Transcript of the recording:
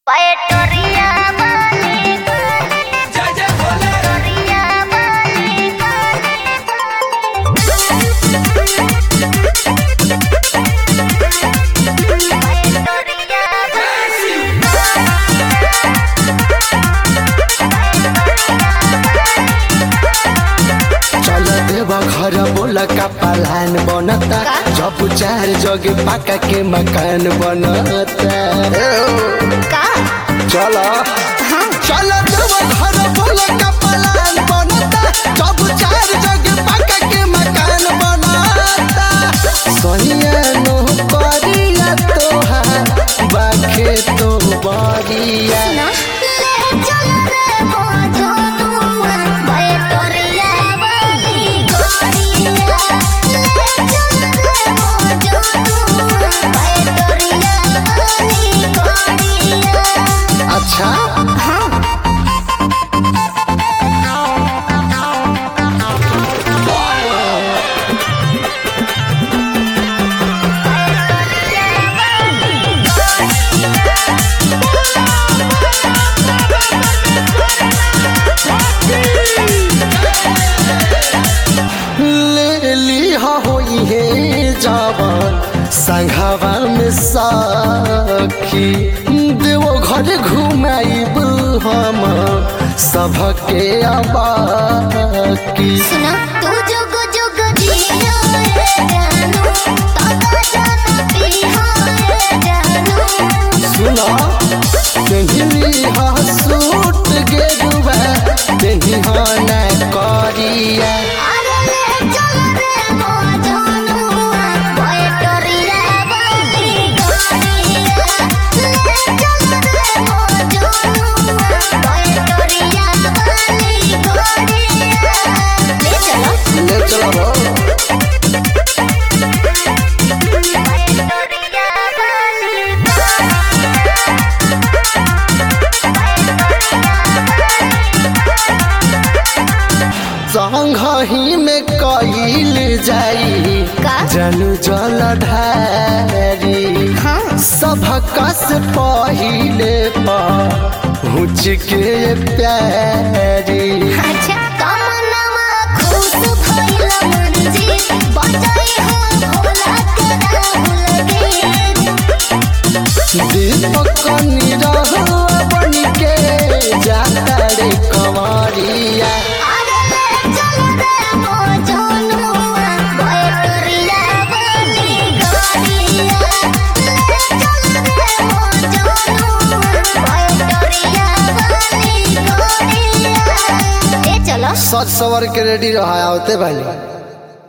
Poetoria balik Poetoria balik Poetoria चल देव घर बोला का पलान बनता जब चार जगे पाका के मकान बनता का चल चल देव घर बोला का पलान बनता जब चार जगे पाका के मकान बनता सोनिया नो करिया तोहार बाखे तो बरिया ले चल रे मोजनुआ Poetoria balik Goria ले चल रे मोजनुआ Poetoria balik Goria अच्छा ले ली होई है जवान संघावा में साखी देवो घर घुमाइब हम सबके अबाकी सुना तू जुग जुग जियो रे जानू ताका जाना पिहा रे जानू सुना तेहली हा सूट गेरुआ तेही हा न करिया अरे ले चल रे मोजनुआ पोएटोरिया बंदी गोरिया ले चल रे मोजनुआ पोएटोरिया बंदी गोरिया ले चलो ले चलो पोएटोरिया बंदी संघही में कईल जाई का? जनू जल ढारी हाँ सबका से पहिले पहुँच के प्यारी अच्छा कमनवा खुश भइल मर्जी बचाई हो भोला के राहुल गे दीपक निरह बन के जाता रे कंवरिया अरे ले चल रे मोजनुआ पोएटोरिया बनी गोरिया ले चल रे मोजनुआ पोएटोरिया बनी गोरिया ले चलो सच सवर के रेडी रहा होते भाई